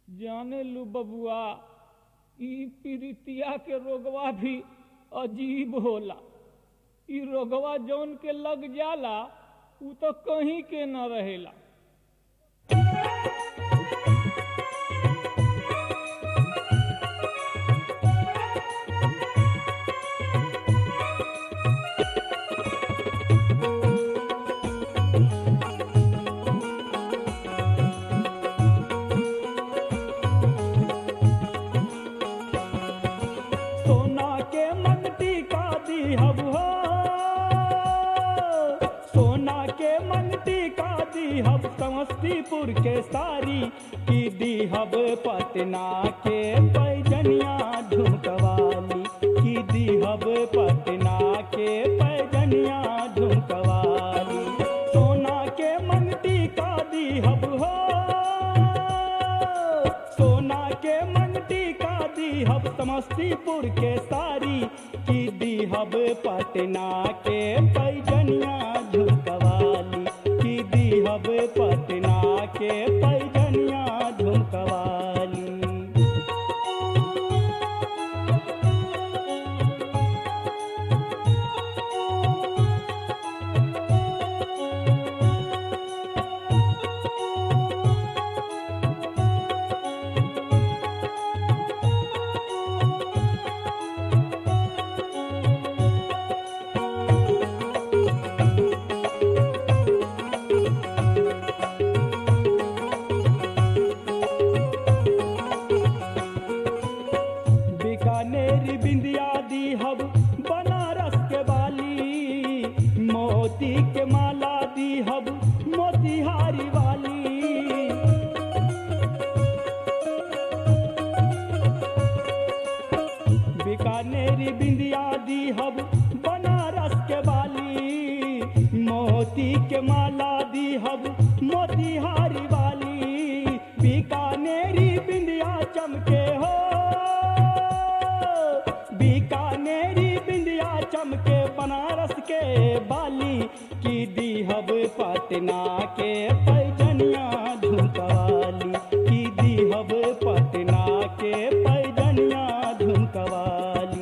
जाने लू बबुआ ई पीरितिया के रोगवा भी अजीब होला ई रोगवा जौन के लग जाला उ तो कहीं के न रहेला सोना के मंगती का दीहब हो सोना के मंगती का दीहब समस्तीपुर के सारी की दीहब पटना के पैजनिया झुमकवाली की दीहब पटना के पैजनिया झुमकवाली सोना के मंगती का दीहब हो सोना के मंगती का दीहब समस्तीपुर के सारी की दीहब पटना के पैजनिया झुमकवाली की दीहब पटना के पैजनिया झुमकवाली बीकानेर बिंदिया दीहब बनारस के बाली मोती के माला दीहब मोतिहारी वाली बीकानेर बिंदिया दीहब बनारस के बाली मोती के माला दीहब मोतिहारी वाली बीकानेरी बिंदिया चमके हो बीकानेरी बिंदिया चमके बनारस के बाली की दीहब पटना के पैजनिया झुमकवाली की दीहब पटना के पैजनिया झुमकवाली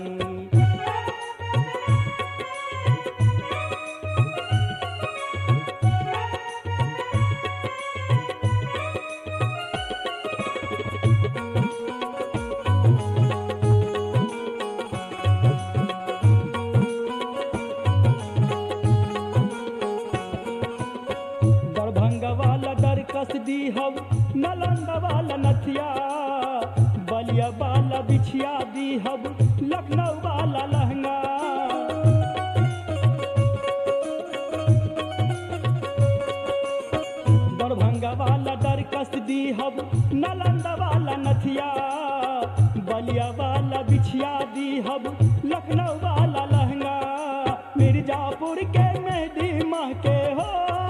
दरभंगा वाला दरकस दीहब नालंदा वाला नथिया बलिया वाला बिछिया दीहब लखनऊ वाला लहंगा दरभंगा वाला दरकस दीहब नालंदा वाला नथिया बलिया वाला बिछिया दीहब लखनऊ वाला लहंगा मिर्जापुर के मेहदी माह के हो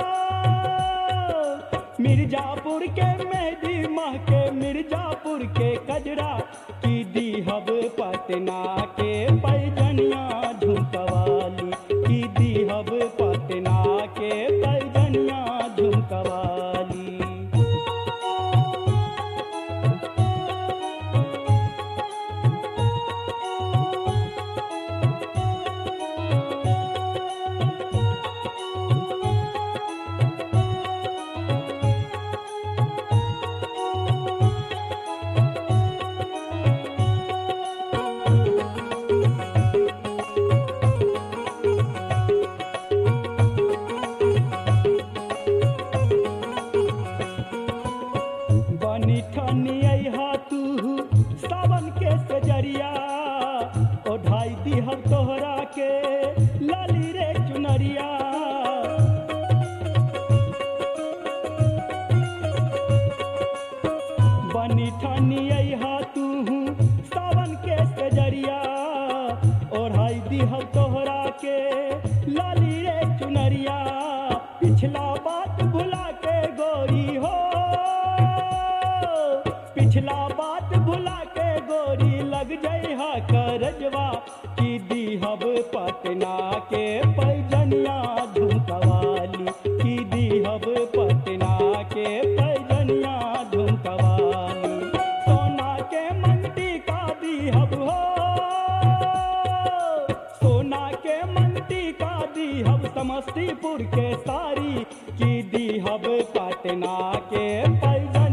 मिर्जापुर के मेहदी माह के मिर्जापुर के कजरा की दीहब पटना के पैजनिया झुमकवाली की दीहब पटना के पैजनिया झुमकवाली बनी ठनी अहा तू सावन के सजरिया ओढ़ाई दीहब तोहरा के लाली रे चुनरिया बनी ठनी अहा तू सावन के सजरिया ओढ़ाई दीहब तोहरा के लाली रे चुनरिया पिछला बात भुला के गोरी हो पिछला बात भुला के गोरी लग जइहा करजवा की दीहब पटना के पैजनिया झुमकवाली की दीहब पटना के पैजनिया झुमकवाली दीहब समस्तीपुर के सारी की दीहब पटना के पैजा